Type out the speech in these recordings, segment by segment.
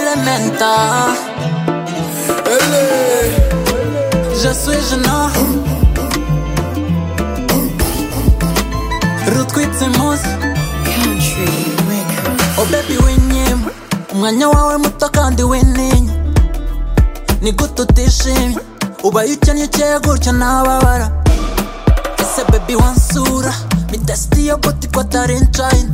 alimenta. Je suis gênant. Ruth quits imuzi Oh baby winyimwe umwanya wawe muto kandi w'intinya ni gute utishimye ubaye ukennye ukeye gutya ntababara ese baby wansura ni tesiti yo buti ko atari incayina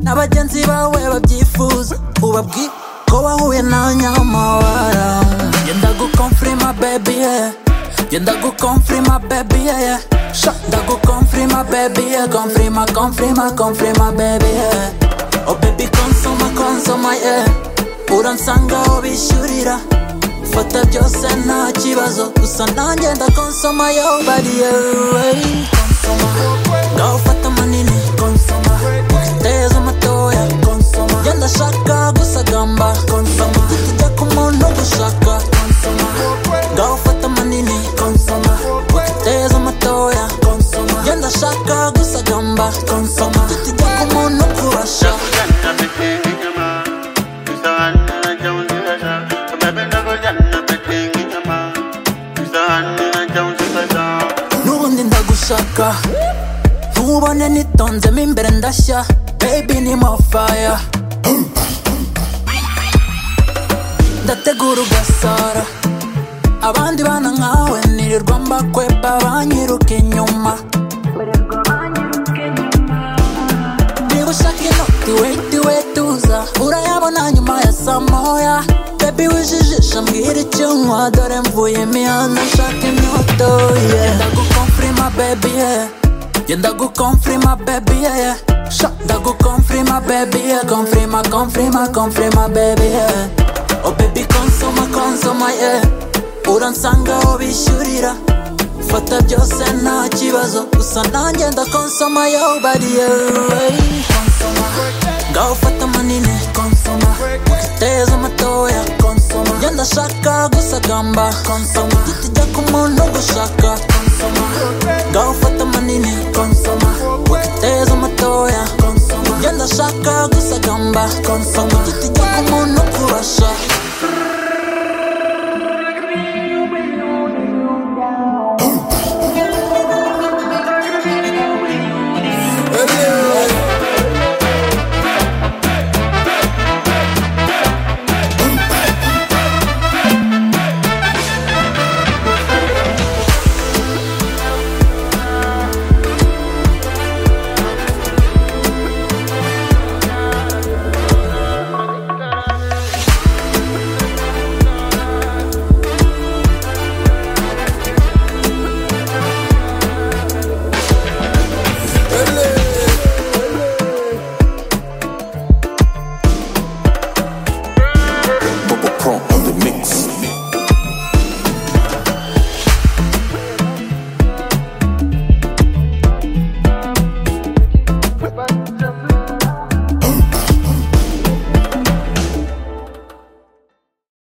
n'abagenzi bawe babyifuza ubabwi ko wahuye na nyamabara genda gukomfirima baby yeah. genda gukomfirima baby yeah, yeah. Sha, ndagukomfirima baby yeah. komfirima komfirima komfirima baby yeah. oh baby konsoma konsoma yeah. uransanga aho bishyurira fata byose nta kibazo gusa nanjye ndakonsoma yo bariye konsoma ngaho fata manini konsoma uteza amatoya konsoma iyo ndashaka gusagamba konsoma tujya ku muntu gushaka konsoma ngaho fata manini konsoma uteza amatoya konsoma iyo ndashaka gusagamba konsoma tujya ku muntu kubasha n'ubundi ndagushaka ntubone nitonzemo imbere ndashya baby ni more fire ndategura ugasara abandi bana nkawe nirirwa mbakweba banyiruka inyuma niba ushaka inoti weti wetuza urayabona nyuma ya saa moya bebi wijijisha mbwira icyo unywa dore mvuye imihanda nshaka imyoto yenda gukomfirima bebi ye yenda gukomfirima bebi ye ndagukomfirima bebi ye komfirima komfirima komfirima bebi ye oh bebi konsoma konsoma ye uransanga aho bishyurira fata byose nta kibazo gusa nanjye ndakonsoma yo bariye konsoma ngaho fata manini konsoma uteza amatoya konsoma iyo ndashaka gusagamba konsoma tutijya ku muntu gushaka konsoma ngaho fata manini konsoma uteza amatoya konsoma iyo ndashaka gusagamba konsoma